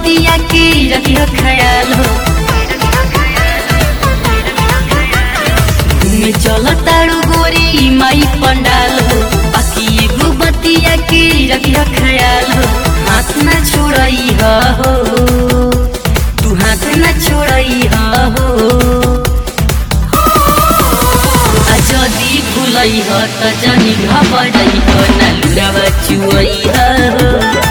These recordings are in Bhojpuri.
बतिया के रखियो ख्याल हो घूमे चल तारू गोरी माई पंडाल हो बाकी एगो बतिया के रखियो ख्याल हो हाथ न छोड़ई हो तू हाथ न छोड़ई हो आ जदी भुलई ह त जनी घबरई ह ना लुरावा चुवई ह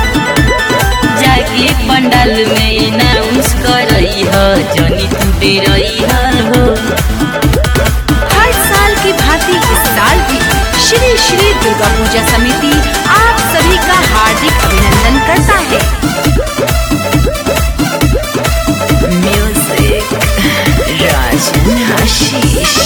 जाके पंडाल में अनाउंस करई ह जनी तू डेरई ह हर साल की भांति इस साल भी श्री श्री दुर्गा पूजा समिति आप सभी का हार्दिक अभिनंदन करता है म्यूजिक राजन आशीष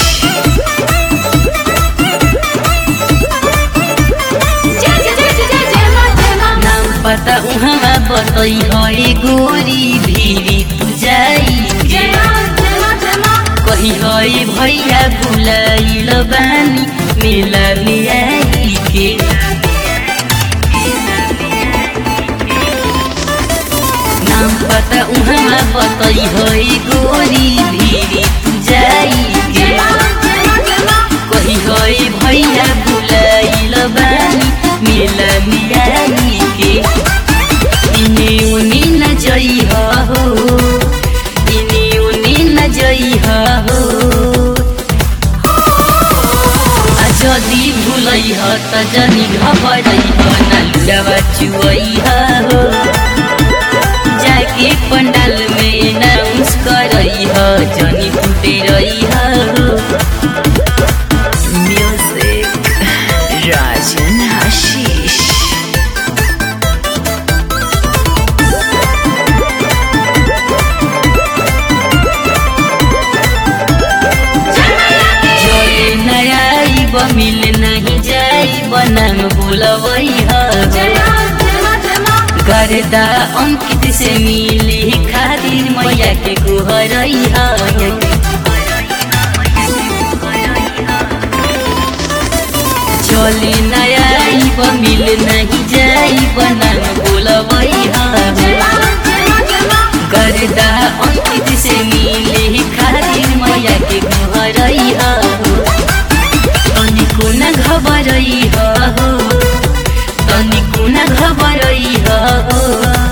नाम पता उहाँ बतई है गोरी भीरी तू जाई कही है भैया बुलाइल बानी मेला में आई के नाम पता उहाँ बतई है गोरी भीरी तू जाई के कही है भैया बुलाइल बानी मेला में आई के इने उने न जई हो इने उने न जई हो आ जदी भुलई ह त जनी घबरई ह ना लुरावा चुवई हो जाके पंडाल में अनाउंस करई ह जनी फुटे रही हो म्यूजिक राजन आशीष जोरे नयाई मिल नहीं जाई बनाम बोलवई ह गर्दा अंकित से मिली खातिर मैया के गुहरई ह चली नयाई मिल नहीं जाई बनाम बोलवई ह गर्दा अंकित से मिली खातिर मैया के गुहरई ह तनिको न घबरई हो तनिको न घबरई हो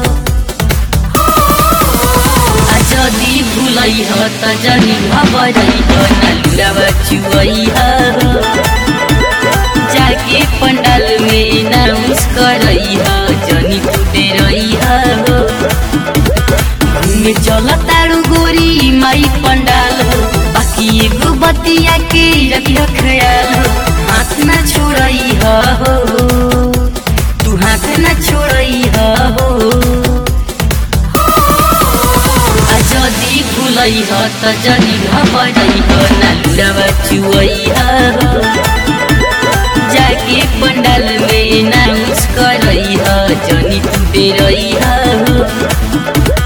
आ जदी भुलई ह त जनी घबरई हो ना लुरावा चुवई हो जाके पंडाल में अनाउंस करई ह जनी फुटे रही हो घूमे चल तारू गोरी माई पंडाल हो बाकी एगो बतिया के रखियो ख्याल हो हाथ न छोड़ई हो तू हाथ न छोड़ई हो आ जदी भुलई ह त जनी घबरई हो ना लुरावा चुवई हो जाके पंडाल में अनाउंस करई ह जनी तू डेरई हो